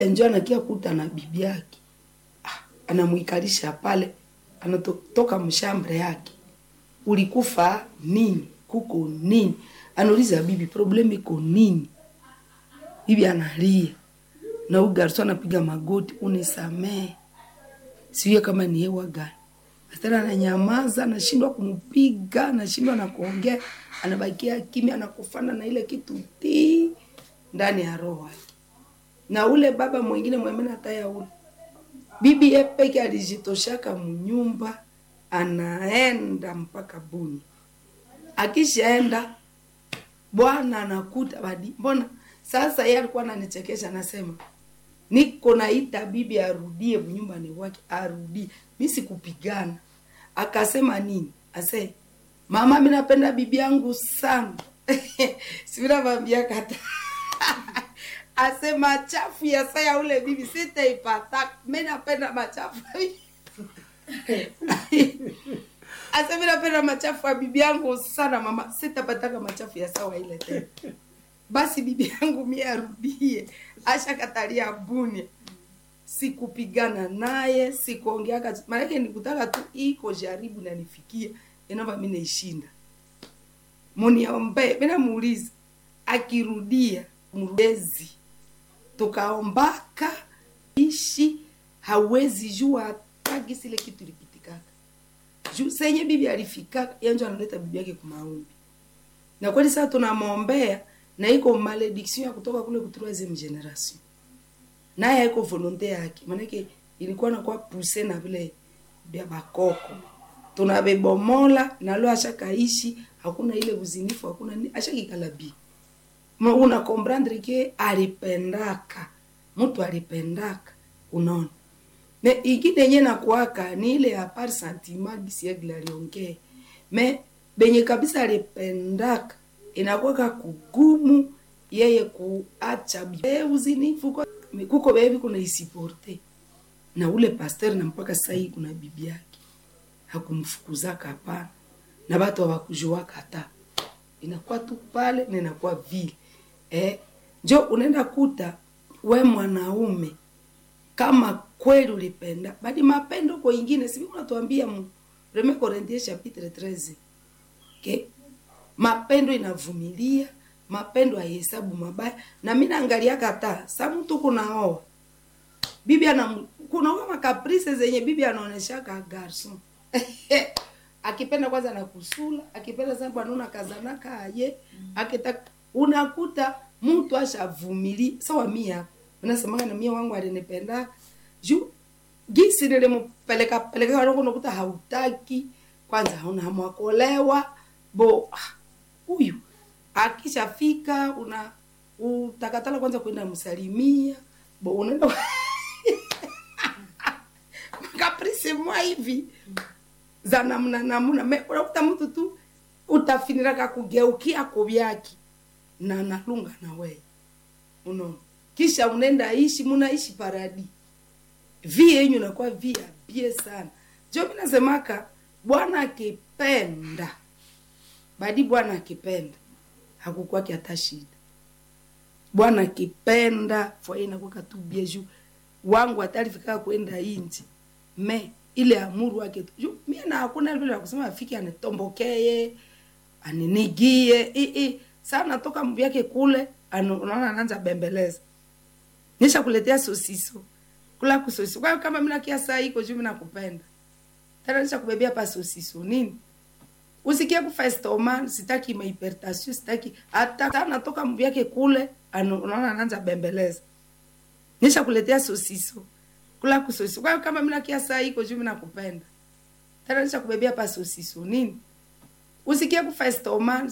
njo anakia kuta na bibi yake ah, anamwikalisha pale, anatoka mshambre yake, ulikufa nini? Kuko nini? Anauliza bibi, problemu iko nini? Bibi analia na huyu garso anapiga magoti, unisamee, siwe kama ni hewa gani. Astara ananyamaza, anashindwa kumpiga, anashindwa na kuongea, anabakia kimya, anakufana na ile kitu ti ndani ya roho yake. Na ule baba mwingine mwemene hataya ule bibi yepeke alijitoshaka mnyumba, anaenda mpaka Buni. Akishaenda bwana anakuta badi, mbona sasa yeye alikuwa ananichekesha, anasema niko naita bibi arudie nyumbani wake, arudie. Mi sikupigana. Akasema nini? Ase mama, mi napenda bibi yangu sana sivinavambia kata ase machafu ya saya ule bibi sitaipata, mi napenda machafu ase mi napenda machafu ya bibi yangu sana mama, sitapataka machafu ya sawa ile tena basi bibi yangu mie arudie, ashakatalia Bunia. Sikupigana naye, sikuongeaka, maanake nikutaka tu iko jaribu na nifikia inova mi naishinda. Muniombe, mina muuliza akirudia mrudezi, tukaombaka ishi, hawezi jua hataki sile kitu lipitikaka juu senye bibi alifikaka, yanjo analeta bibi yake kumaombi, na kweli sasa tunamwombea na iko malediction ya kutoka kule ku troisieme generation, naye haiko volonte yake, manake ilikuwa nakuwa puse na vile vya bakoko tunabebomola nalo ashakaishi, hakuna ile uzinifu, hakuna nini, ashakikalabi una comprendre ke alipendaka mtu alipendaka, unaona me ingine yenye nakuaka ni ile ya par sentiment gisiegla aliongee me benye kabisa alipendaka inakuwaka kugumu yeye kuacha uzinifu kuko bebi kuna isiporte na ule pasteur na mpaka sasa hii kuna bibi yake hakumfukuzaka hapana, na watu hawakujuaka hata, inakuwa tu pale na inakuwa vile eh, njo unaenda kuta we mwanaume kama kweli ulipenda bali mapendo kwa ingine sivi unatuambia mu Premier Corinthiens chapitre 13 okay? mapendo inavumilia, mapendo haihesabu mabaya. Na mimi naangalia kata sa mtu kunaoa bibi ana kunaoa makaprice zenye bibi anaonesha ka garson akipenda kwanza na kusula, akipenda sana bwana una kazana kaye akitaka unakuta mtu ashavumili sawa. Mia unasemaga na mia wangu alinipenda juu gisi nilimpeleka peleka peleka, unakuta hautaki kwanza, hauna hamu kuolewa bo huyu akishafika una utakatala kwanza kwenda msalimia bo unaenda kaprisi mwa hivi za namna namna me unakuta mtu tu utafiniraka kugeukia kuvyaki na nalunga na wewe unaona, kisha unaenda ishi munaishi paradi vi yenyu nakuwa via bie sana. Jo, mimi nasemaka Bwana akipenda badi Bwana akipenda hakukwaki hata shida. Bwana akipenda fwaye nakwaka tu bieju wangu atalifika kwenda inji me ile amuru wake tu mimi na hakuna vile kusema afike anitombokee aninigie i i sana toka mbi yake kule unaona anaanza bembeleza nisha kuletea sosiso kula kusosiso kwa kama mimi nakia saa iko juu mimi nakupenda tena nisha kubebea pa sosiso nini usikie kufa estoma, sitaki mahipertension, sitaki hata natoka mbi yake kule, unaona anaanza bembeleza, nisha kuletea sosiso kula kusosiso. Kwa kama mimi nakia saa iko juu mimi nakupenda, tena nisha kubebea pa sosiso nini, usikie kufa estoma